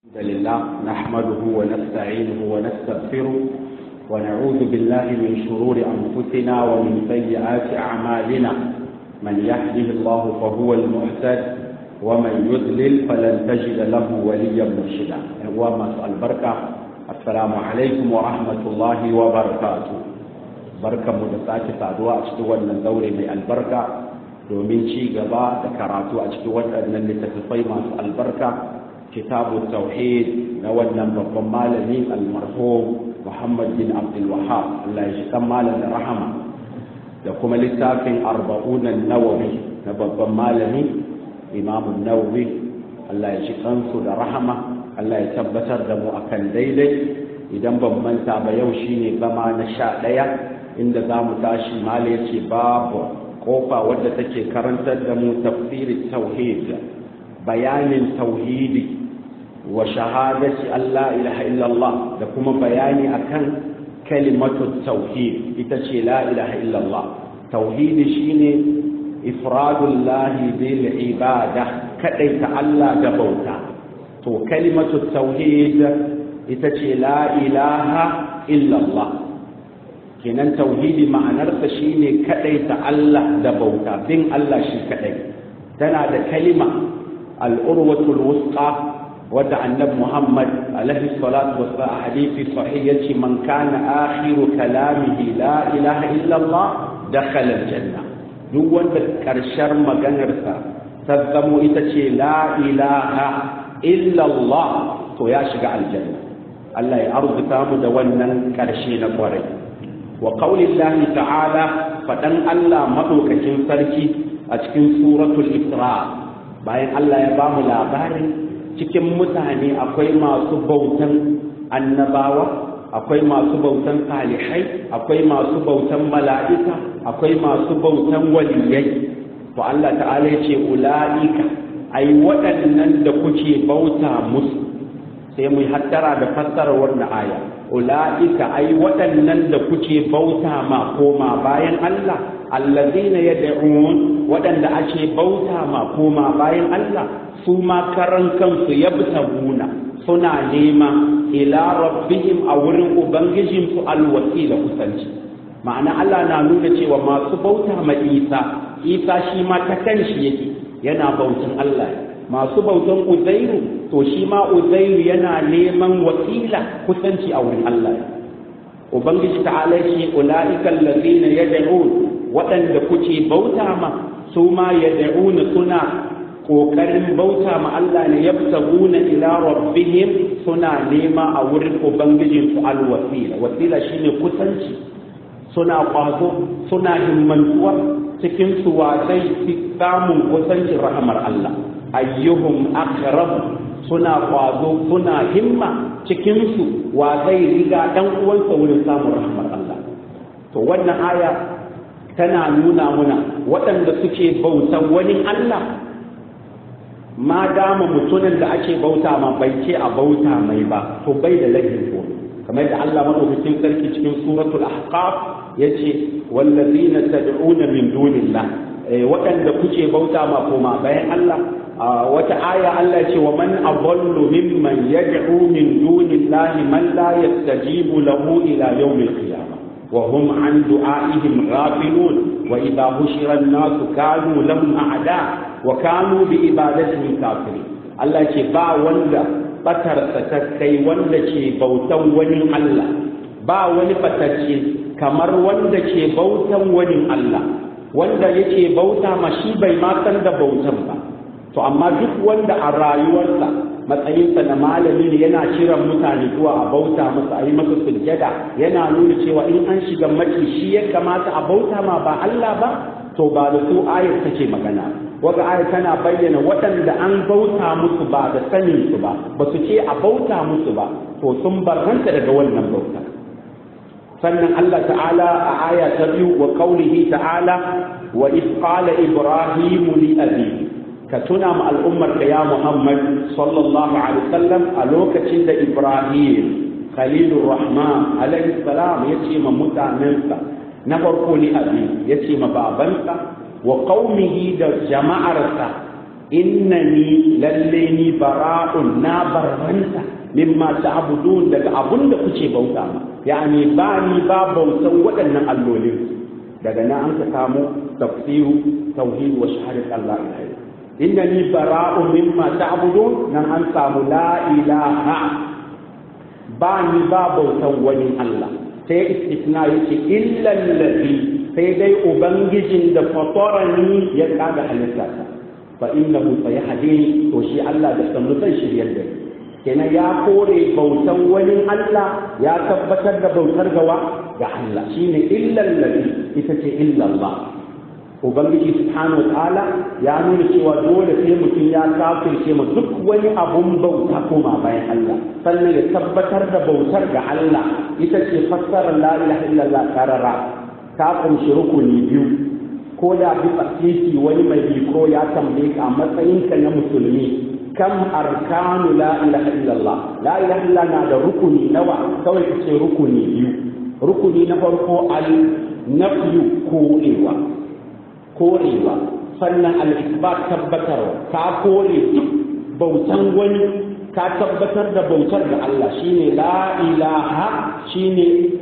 الحمد لله نحمده ونستعينه ونستغفره ونعوذ بالله من شرور أنفسنا ومن سيئات أعمالنا من يهده الله فهو المهتد ومن يضلل فلن تجد له وليا مرشدا وما البركة السلام عليكم ورحمة الله وبركاته بركة مدساك سادوا أشتوى الدور من البركة domin ci gaba da karatu a cikin waɗannan littattafai masu albarka kitabu tauhid na wannan babban malami almarhum muhammad bin abdul wahab Allah ya shiga malam da rahama da kuma littafin arba'unan nawawi na babban malami imamun nawawi Allah ya shiga su da rahama Allah ya tabbatar da mu akan daidai idan ban manta ba yau shine zama na sha ɗaya inda za mu tashi mala ya ce babu kofa wadda take karantar da mu tafsirin tauhid bayanin tauhidi wa shahadati Allah ilaha illallah da kuma bayani akan kalimatu tauhid ita ce la ilaha illallah tauhidi shine ifradullahi bil ibada kadai ta Allah da bauta to kalimatu tauhid ita ce la ilaha illallah kenan tauhidi ma'anarsa shine kadai ta Allah da bauta bin Allah shi kadai tana da kalima al-urwatul wusqa wadda annabi Muhammad alaihi salatu wassalam a hadisi sahih yace man kana akhiru kalamihi la ilaha illa Allah dakhala al-janna duk wanda karshar maganarsa ta zamo ita ce la ilaha illa Allah to ya shiga aljanna Allah ya arzuta mu da wannan karshe na kwarai wa qaulillahi ta'ala fadan Allah madaukakin sarki a cikin suratul isra bayan Allah ya bamu labarin cikin mutane akwai masu bautan annabawa akwai masu bautan salihai akwai masu bautan mala'ika akwai masu bautan waliyai to Allah ta'ala ya ce ula'ika ai waɗannan da kuke bauta musu sai mu hattara da fassarar wannan aya ula'ika ai waɗannan da kuke bauta ma koma bayan Allah allazina yad'un waɗanda ake bauta ma koma bayan Allah su ma karan kansu yabtaguna suna nema ila rabbihim a wurin ubangijin su alwasila kusanci ma'ana Allah na nuna cewa masu bauta ma Isa Isa shi ma ta kanshi yake yana bautan Allah masu bautan Uzairu to shi ma Uzairu yana neman wakila kusanci a wurin Allah ubangiji ta'ala shi ulaika allazina yad'un waɗanda kuke bauta ma su ma yad'una suna ƙoƙarin bauta ma Allah ne yabtaguna ila rabbihim suna nema a wurin ubangijin su alwasila wasila shine kusanci suna kwazo suna himmantuwa cikin su wasai samun kusancin rahamar Allah ayyuhum aqrab suna kwazo suna himma cikin su wa zai riga dan uwansa wurin samun rahamar Allah to wannan aya tana nuna muna waɗanda suke bautan wani Allah ma dama mutumin da ake bauta ma bai ce a bauta mai ba to bai da laifin ko kamar da Allah madaukakin sarki cikin suratul ahqaf yace wallazina tad'una min dunillah waɗanda kuke bauta ma koma bayan Allah wata aya Allah ce wa man adallu mimman yad'u min dunillahi man la yastajibu lahu ila yawmil qiyamah wa hum an du'aihim ghafilun wa idha hushira an-nasu kanu lahum a'da wa kanu bi ibadatihim kafirin Allah ce ba wanda batarsa ta kai wanda ke bautan wani Allah ba wani fatacce kamar wanda ke bautan wani Allah wanda yake bauta ma shi bai ma san da bautan ba to amma duk wanda a rayuwarsa matsayinsa na malami ne yana kiran mutane zuwa a bauta masa a yi masa sujjada yana nuna cewa in an shiga maki shi ya kamata a bauta ma ba Allah ba to ba da su ayar take magana waga ayar tana bayyana waɗanda an bauta musu ba da sanin su ba ba su ce a bauta musu ba to sun barranta daga wannan bauta sannan Allah ta'ala a aya ta biyu wa qaulihi ta'ala wa iz qala ibrahimu li abihi ka tuna ma al'ummar da ya Muhammad sallallahu alaihi wasallam a lokacin da Ibrahim Khalilur Rahman alaihi salam ya ce ma mutanensa na farko ni abi ya ce ma babansa wa qaumihi da jama'arsa innani lalle ni bara'un na barranta mimma ta'budun daga abun da kuke bauta ma yani ba ni ba bautan waɗannan allolin daga nan an ka samu tafsiru tauhid wa shahadat Allah ilaha innani bara'un mimma ta'budun nan an samu la ilaha ba ni ba bautan wani Allah sai istisna yake illa allazi sai dai ubangijin da fatarani ya kaga halitta fa innahu sayahdini to shi Allah da sannu zai shiryar da kenan ya kore bautan wani Allah ya tabbatar da bautar gawa ga Allah shine illa allazi ita ce illa Allah ubangiji subhanahu ta'ala ya nuna cewa dole sai mutum ya kafirce ma duk wani abun bauta koma bayan Allah sannan ya tabbatar da bautar ga Allah ita ce fassarar la ilaha illallah karara ta kunshi rukuni biyu ko da bisa titi wani mai biko ya tambaye ka a matsayinka na musulmi kam arkanu la ilaha illallah la ilaha illallah na da rukuni nawa kawai ka ce rukuni biyu rukuni na farko al nafyu korewa korewa sannan al-isbat tabbatarwa ka kore duk bautan wani ka tabbatar da bautar da Allah shine la ilaha shine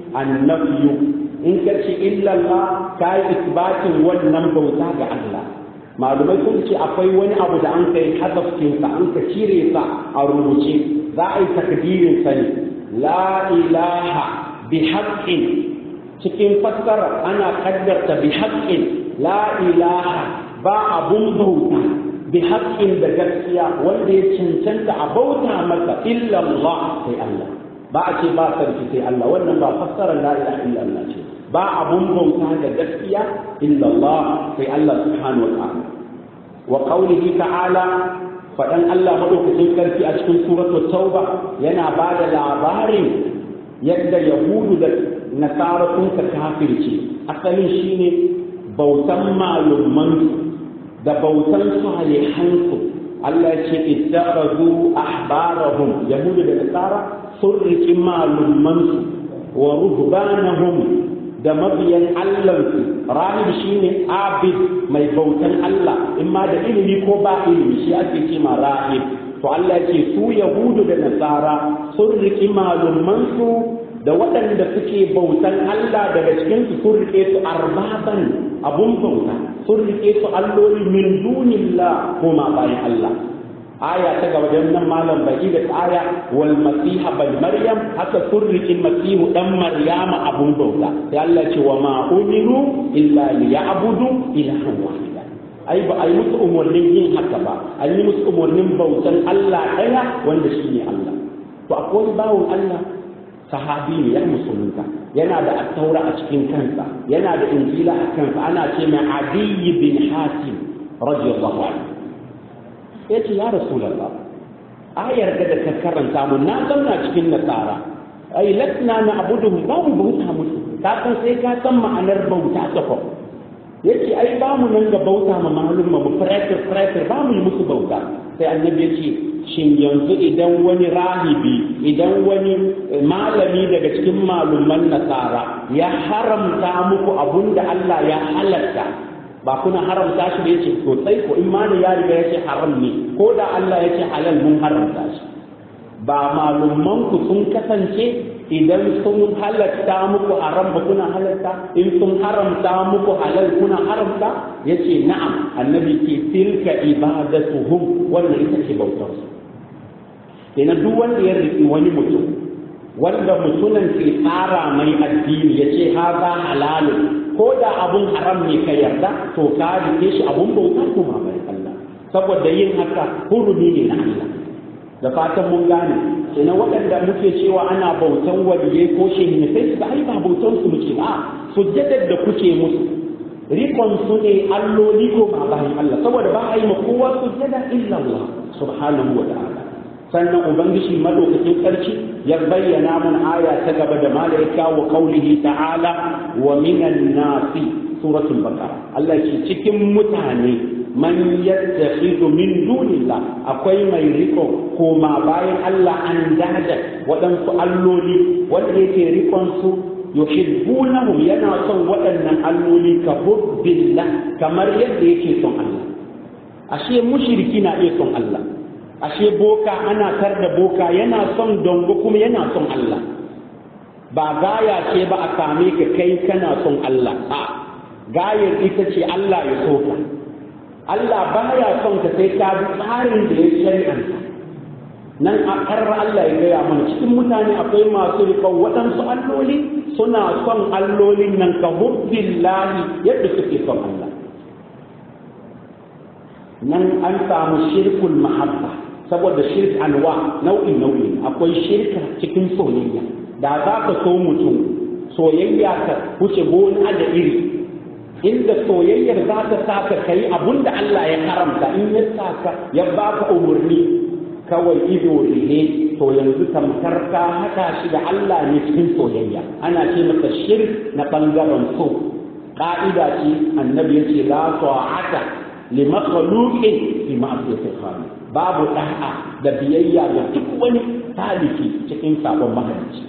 annafyu in ka ce illallah ka yi isbatin wannan bauta ga Allah malumai sun ce akwai wani abu da an kai hadafcinsa an ka cire sa a rubuce za a yi takdirin sa ne la ilaha bi haqqin cikin fassara ana kaddarta bi haqqin la ilaha ba abun bauta bi haqqin da gaskiya wanda ya cancanta a bauta masa illallah sai Allah ba a ce ba sarki sai Allah wannan ba fassarar la ilaha illallah ce ba abun bauta da gaskiya illallah sai Allah subhanahu wa ta'ala wa qawlihi ta'ala fadan Allah madaukakin karfi a cikin suratul tauba yana ba da labarin yadda yahudu da nasara sun ka kafirce asalin shine bautan malumman da bautan salihansu Allah ce ittakhadhu ahbarahum yahudu da nasara sun riƙi malumansu wa ruhbanahum da mabiyan Allahnsu rahib shine abid mai bautan Allah in ma da ilimi ko ba ilimi shi ake ce ma rahib to Allah ce su yahudu da nasara sun riƙi malumansu da waɗanda suke bautan Allah daga cikin su sun riƙe su arbaban abun bauta sun riƙe su alloli min dunillah ko ma bayan Allah aya ta gaba dan nan malam baki da aya wal masiha bal maryam haka surrikin masihu dan maryama abun bauta sai Allah ce wa ma umiru illa liya'budu ilahan wahida ai ba ai musu umurnin yin haka ba ai yi musu umurnin bautan Allah daya wanda shine Allah to akwai bawon Allah sahabi ne ya musulunta yana da attaura a cikin kansa yana da injila a kansa ana ce mai adiy bin hatim radiyallahu anhu ya ce ya rasulallah ayar da ka karanta mun na zauna cikin nasara ai latna na abuduhum ba mu bauta musu ka san sai ka san ma'anar bauta ta fa yace ai ba mu nan ga bauta ma malum mu frater frater ba mu yi musu bauta sai annabi yace shin yanzu idan wani rahibi idan wani malami daga cikin maluman nasara ya haramta muku abunda Allah ya halatta ba kuna haramta shi da yace to sai ko imani ya riga yace haram ne ko da Allah yace halal mun haramta shi ba malumman ku sun kasance idan sun halatta muku haram ba kuna halatta in sun haramta muku halal kuna haramta yace na'am annabi ke tilka ibadatuhum wannan ita ce bautar su kenan duk wanda ya riki wani mutum wanda mutumin ke tsara mai addini yace haza halalun ko da abun haram ne ka yarda to ka rike shi abun bauta kuma bai Allah saboda yin haka hurumi ne na Allah da fatan mun gane kenan waɗanda muke cewa ana bautan waliyai ko shehi sai su ai ba bautan su muke ba sujjadar da kuke musu rikon su ne alloli ko ma bayan Allah saboda ba a yi ma kowa sujjada illa Allah subhanahu wa ta'ala sannan ubangiji madaukakin sarki ya bayyana mun aya ta gaba da malaika wa qaulihi ta'ala wa minan nasi suratul baqara Allah ce cikin mutane man yattakhidhu min dunillah akwai mai riko koma bayan Allah an dada waɗansu alloli wanda yake rikon su yuhibbunahum yana son waɗannan alloli ka hubbillah kamar yadda yake son Allah ashe mushriki na iya son Allah ashe boka ana tar da boka yana son dongo kuma yana son Allah ba gaya ce ba a same ka kai kana son Allah a gayar ita ce Allah ya so ka Allah baya son ka sai ka bi tsarin da ya shari'anta nan a karra Allah ya gaya mana cikin mutane akwai masu riƙon waɗansu alloli suna son allolin nan ka hubbillahi yadda suke son Allah nan an samu shirkul mahabba saboda shirk anwa nau'in nau'i akwai shirka cikin soyayya da za ka so mutum soyayya ka wuce gona da iri inda soyayyar za ta sa ka kai abun da Allah ya haramta in ya sa ka ya baka umarni kawai ido ne to yanzu tamkar ka haɗa shi da Allah ne cikin soyayya ana ce masa shirk na ɓangaren so ƙa'ida ce annabi ya ce la ta'ata li makhluqin fi ma'siyatil khaliq babu da'a da biyayya ga duk wani taliki cikin sabon mahalicci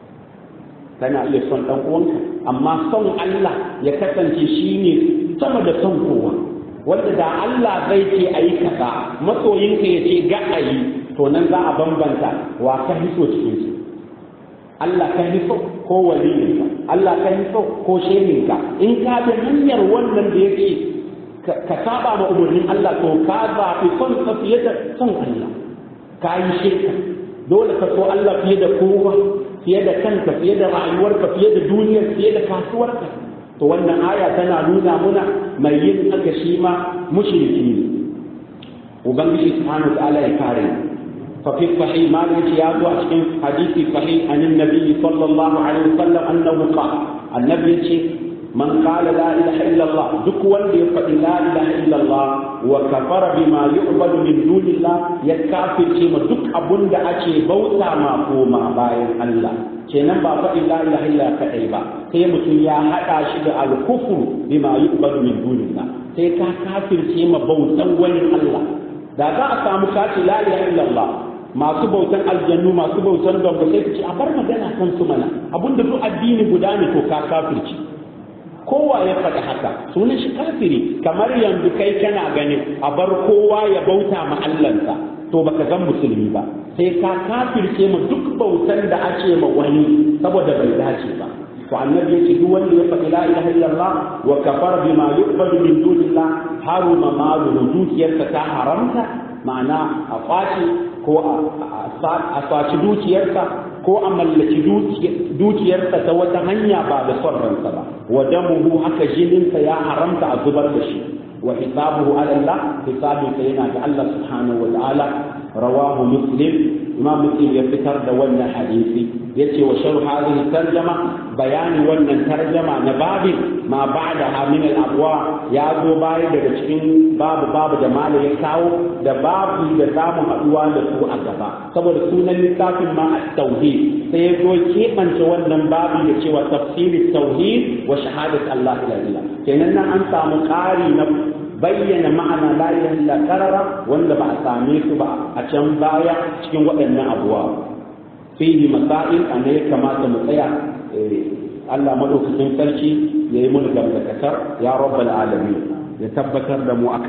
kana iya son dan uwanka amma son Allah ya kasance shine sama da son kowa wanda da Allah zai ce ayi kaza masoyinka ya ce ga ayi to nan za a bambanta wa ka hiso cikin su Allah ka hiso ko waliyinka Allah ka hiso ko shehinka in ka bi hanyar wannan da yake ka saba ma umarnin Allah to ka zaɓi son ka fiye da son Allah ka yi shirka dole ka so Allah fiye da kowa fiye da kanka fiye da rayuwarka fiye da duniyar fiye da kasuwarka to wannan aya tana nuna muna mai yin haka shi ma mushriki ne ubangiji subhanahu wa ta'ala ya kare ففي الصحيح ما يا cikin حديث صحيح عن النبي صلى الله عليه وسلم انه قال النبي يقول من قال لا اله الا الله duk wanda ya faɗi la ilaha illallah wa kafara bima yu'badu min dunillah ya kafirce ma duk abun da ake bauta ma koma bayan Allah kenan ba faɗi la ilaha illa kadai ba sai mutum ya haɗa shi da al-kufru bima yu'badu min dunillah sai ka kafirce ma bautan wani Allah da za a samu kace la ilaha illallah masu bautan aljannu masu bautan dongo sai ce a bar magana kan su mana abinda duk addini guda ne to ka kafirci kowa ya faɗi haka sunan shi kafiri kamar yanzu kai kana ganin a bar kowa ya bauta ma Allahnsa to baka zan musulmi ba sai ka kafirce ma duk bautan da ake ma wani saboda bai dace ba to annabi yace duk wanda ya faɗi la ilaha illallah wa kafara bima yuqbadu min dunillah haruma malu dukiyarsa ta haramta ma'ana a kwace ko a saci dukiyarsa ko a mallaki dukiyarsa ta wata hanya ba da son ransa ba wa damuhu haka jininsa ya haramta a zubar da shi wa hisabuhu ala Allah hisabinsa yana da Allah subhanahu wa ta'ala rawahu muslim imam muslim ya fitar da wannan hadisi yace wa sharu hadhihi tarjama bayani wannan tarjama na babin ma ba'da min al abwa ya zo baya daga cikin babu babu da malam ya kawo da babu da zamu haduwa da su a gaba saboda sunan littafin ma at-tauhid sai ya zo keɓance wannan babu da cewa tafsiri tauhid wa shahadat Allah ila ila kenan nan an samu ƙari na bayyana ma'ana la ilaha illa qarara wanda ba a same su ba a can baya cikin waɗannan abuwa fihi masail ana ya kamata mu tsaya Allah madaukakin sarki yayi mun gamdakatar ya rabbal alamin ya tabbatar da mu